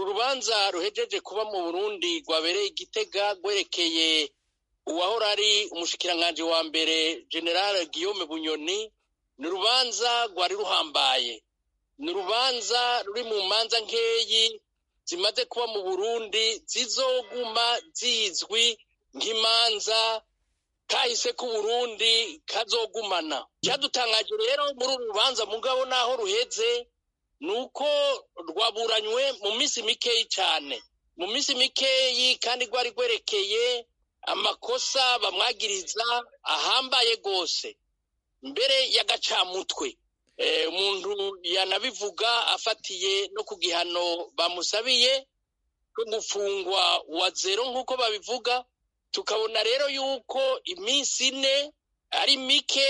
uru rubanza ruhejeje kuba mu burundi rwabereye igitega rwerekeye uwahora ari umushikiranganji wa mbere general guillaume bunyoni ni urubanza rwari ruhambaye ni urubanza ruri mu manza nkeyi zimaze kuba mu burundi zizoguma zizwi nk'imanza kahise k'uburundi kazogumana cyadutangaje rero muri uru rubanza mugabo naho ruheze ni uko rwaburanywe mu minsi mikeyi cyane mu minsi mikeyi kandi rwari rwerekeye amakosa bamwagiriza ahambaye rwose mbere y'agacamutwe umuntu yanabivuga afatiye no ku gihano bamusabiye cyo gufungwa wa zero nk'uko babivuga tukabona rero yuko iminsi ine ari mike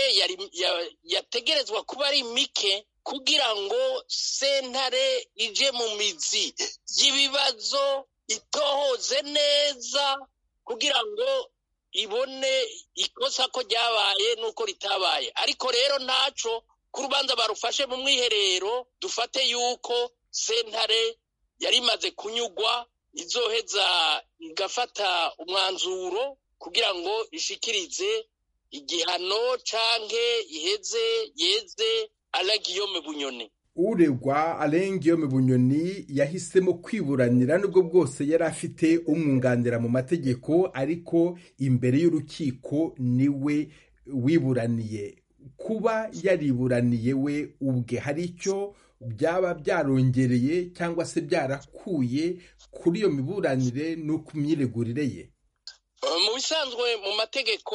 yategerezwa kuba ari mike kugira ngo sentare ije mu mizi y'ibibazo itohoze neza kugira ngo ibone ikosa ko ryabaye n'uko ritabaye ariko rero ntaco ku rubanza barufashe mu mwiherero dufate yuko sentare yari imaze kunyugwa izoheza igafata umwanzuro kugira ngo ishikirize igihano canke iheze yeze Guillaume bunyoni uregwa Alain Guillaume bunyoni yahisemo kwiburanira nubwo bwose yari afite umwunganira mu mategeko ariko imbere y'urukiko niwe wiburaniye kuba yariburaniye we ubwe hari icyo byaba byarongereye cyangwa se byarakuye kuri iyo miburanire no ku myiregurire ye mu bisanzwe mu mategeko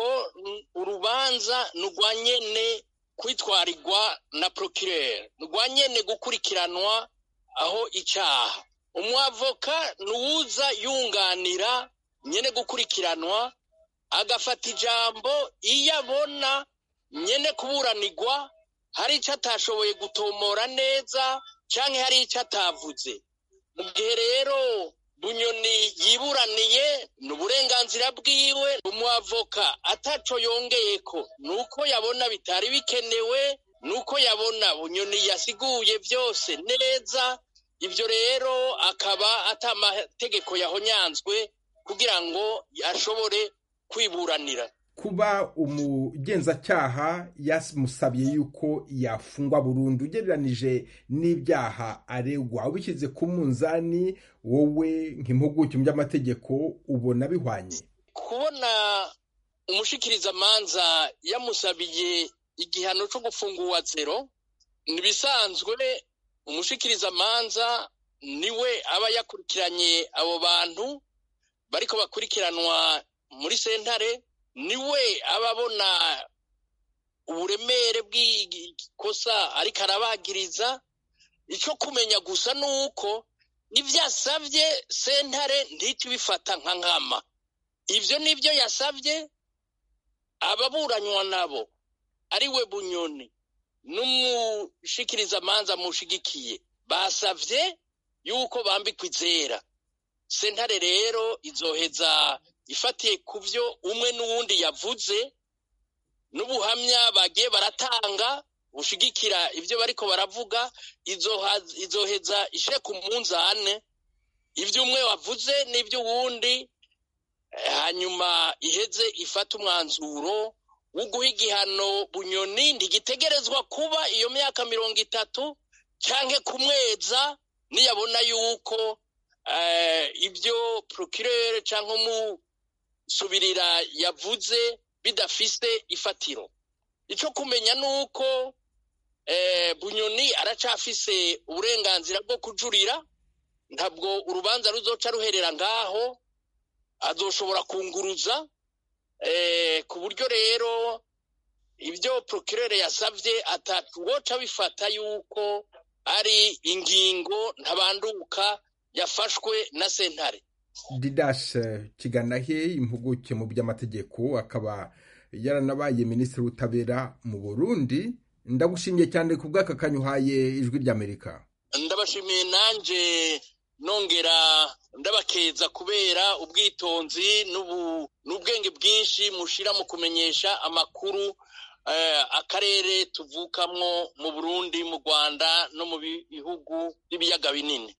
urubanza ni urwa nyene kwitwarirwa na procureur rwa nyene gukurikiranwa aho icyaha umwavoka nuwuza yunganira nyene gukurikiranwa agafata ijambo iyo abona nyene kuburanirwa hari icyo atashoboye gutomora neza cyangwa hari icyo atavuze mu gihe rero bunyoni yiburaniye ni uburenganzira bwiwe umwavoka ataco yongeye ko ni uko yabona bitari bikenewe ni uko yabona bunyoni yasiguye byose neza ibyo rero akaba ata amategeko yahonyanzwe kugira ngo ashobore kwiburanira kuba umugenzacyaha yamusabye yuko yafungwa burundu ugereranije n'ibyaha aregwa ubishyize ku munzani wowe nk'impuguke mu by'amategeko ubona bihwanye kubona umushikirizamanza yamusabiye igihano cyo gufungura zero ntibisanzwe umushikirizamanza niwe aba yakurikiranye abo bantu bariko bakurikiranwa muri sentare niwe aba abona uburemere bw'ikosa ariko arabagiriza icyo kumenya gusa ni uko n'ibyo yasabye sentare ntihite ibifata nka nkama ibyo nibyo yasabye ababuranywa nabo ari we bunyoni n'umushikirizamanza mushigikiye basabye yuko bambikwa izera sentare rero izoheza ifatiye ku byo umwe n'uwundi yavuze n'ubuhamya bagiye baratanga bushigikira ibyo bariko baravuga izoheza ishe ku munzane ibyo umwe wavuze n'ibyo uwundi hanyuma iheze ifata umwanzuro wo guha igihano bunyoni ntigitegerezwa kuba iyo myaka mirongo itatu cyangwa kumweza niyabona yuko ibyo procureur cyangwa umusubirira yavuze bidafise ifatiro icyo kumenya ni uko bunyoni aracafise uburenganzira bwo kujurira ntabwo urubanza ruzoca ruherera ngaho azoshobora kunguruza ku buryo rero ibyo procureur yasabye atatuwoca bifata yuko ari ingingo ntabanduka yafashwe na sentare didash kiganahe impuguke mu by'amategeko akaba yaranabaye minisitiri w'ubutabera mu burundi ndagushimiye cyane ku bw'aka kanyuhaye ijwi ry'amerika ndabashimiye nanjye nongera ndabakeza kubera ubwitonzi n'ubwenge bwinshi mushira mu kumenyesha amakuru akarere tuvukamwo mu burundi mu rwanda no mu bihugu by'ibiyaga binini